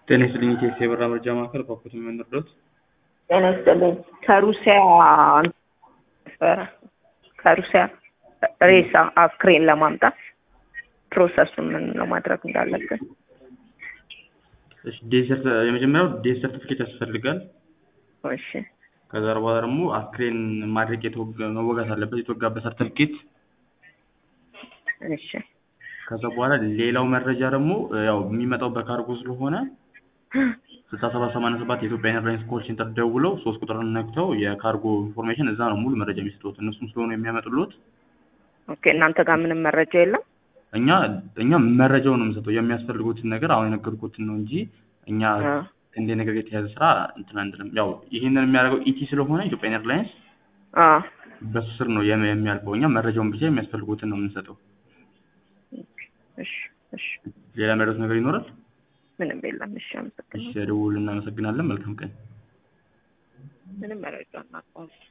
ጤና ይስጥልኝ ኢቴክስ የበራ መረጃ ማዕከል ፓፖት የምንርዶት ጤና ይስጥልኝ ከሩሲያ ነበረ ከሩሲያ ሬሳ አስክሬን ለማምጣት ፕሮሰሱን ምን ለማድረግ እንዳለብን ዴሰርት የመጀመሪያው ዴት ሰርቲፊኬት ያስፈልጋል። እሺ ከዛ በኋላ ደግሞ አስክሬን ማድረግ የተወጋ- መወጋት አለበት የተወጋበት ሰርቲፊኬት። እሺ ከዛ በኋላ ሌላው መረጃ ደግሞ ያው የሚመጣው በካርጎ ስለሆነ ስልሳ ሰባት ሰማንያ ሰባት የኢትዮጵያ ኤርላይንስ ኮል ሴንተር ደውለው ሶስት ቁጥርን ነክተው የካርጎ ኢንፎርሜሽን እዛ ነው ሙሉ መረጃ የሚሰጡት እነሱም ስለሆኑ የሚያመጡሉት ኦኬ እናንተ ጋር ምንም መረጃ የለም እኛ እኛ መረጃውን ነው የምንሰጠው የሚያስፈልጉትን ነገር አሁን የነገርኩትን ነው እንጂ እኛ አ እንደ ነገር የተያዘ ስራ እንትን አንድንም ያው ይህንን የሚያደርገው ኢቲ ስለሆነ ኢትዮጵያ ኤርላይንስ አ በሱ ስር ነው የሚ- የሚያልፈው እኛ መረጃውን ብቻ የሚያስፈልጉትን ነው የምንሰጠው እሺ እሺ ሌላ የሚያደርጉት ነገር ይኖራል ምንም የለም እሺ እሺ አመሰግናለሁ ደውል እናመሰግናለን መልካም ቀን ምንም መረጃ እናውቀዋለን